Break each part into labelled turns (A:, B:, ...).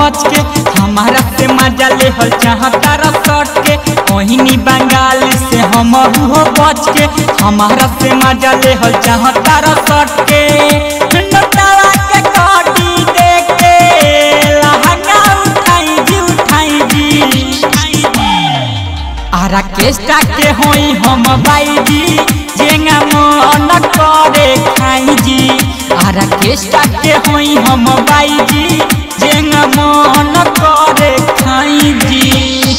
A: बच के हमारा से मजा ले हल चाहता रसट के ओहिनी बंगाल से हम हो बच के हमारा से मजा ले हल चाहता रसट के नोटावा के काटी देख के लहंगा उठाई जी उठाई जी आरा केस्टा के होई हम बाईजी जेंगा मन करे खाई जी आरा केस्टा के होई हम बाईजी जेंगा मन करे खाई जी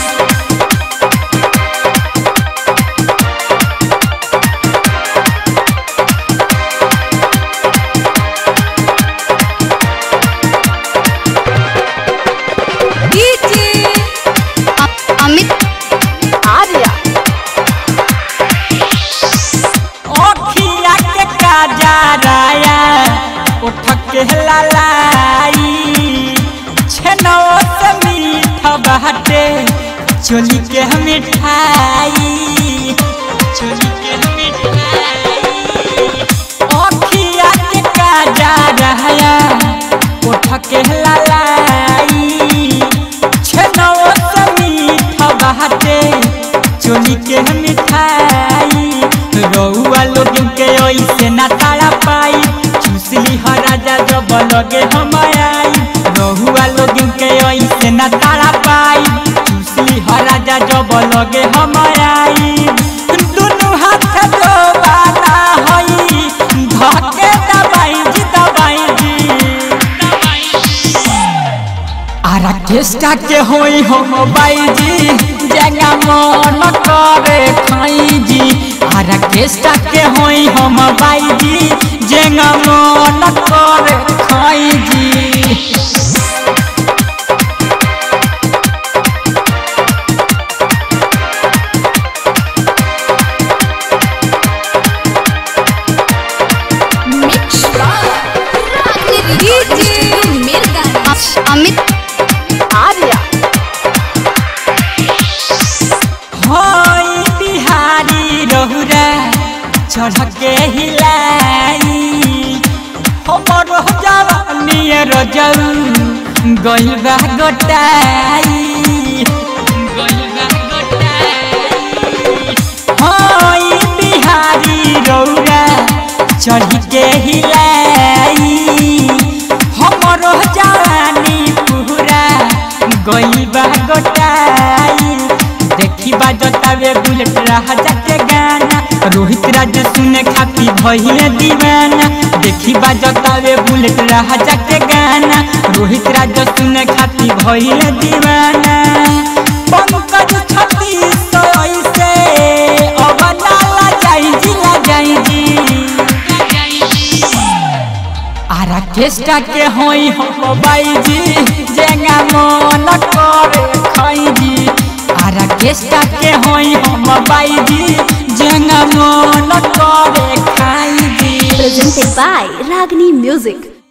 B: अमित आर्या
A: ओखिया के काजराया उठक के लालाई छेनो से मीठ बाटे चोली के मिठाई चोली के मिठाई ओखिया के काजराया उठक के लालाई छेनो से मीठ बाटे चोली के मिठाई रउआ लोग के ऐसे ना ताड़ा पाई चूसली ह राजा जब लगे हम आई रउआ लोग के ऐसे ना ताड़ा पाई चूसली ह राजा जब लगे हम आई दुनु हाथ दोबारा हई धके दबाई जी दबाई जी आरा केस्टा के होई हम बाईजी जंगा मन करे खाई जी आरा केस्टा के होई हम बाईजी जंगा मन करे खाई जी
B: मिक्स अमित आर्या
A: होई बिहारी रहुरा चढ़ के हिलाई हमर जवानी रजऊ गइल बा गोटाई गइल बा गोटाई होई बिहारी रौरा चढ़ के हिलाई हमर जवानी पूरा गइल बा गोटाई देखी बाजतावे बुलेट राजा के गाना रोहित राज सुने खाती भइले दीवाना देखी बाजतावे बुलेट राजा के गाना रोहित राज सुने खाती भइले दीवाना पंकज छत्तीस सौ ऐसे अब नाला जाई जी ला जाई जी आरा केस्टा के होई हम बाईजी जेंगा मन करे खाई जी आरा केस्टा के होई हम बाईजी जेंगा मन करे खाई जी
B: presented by Ragini Music.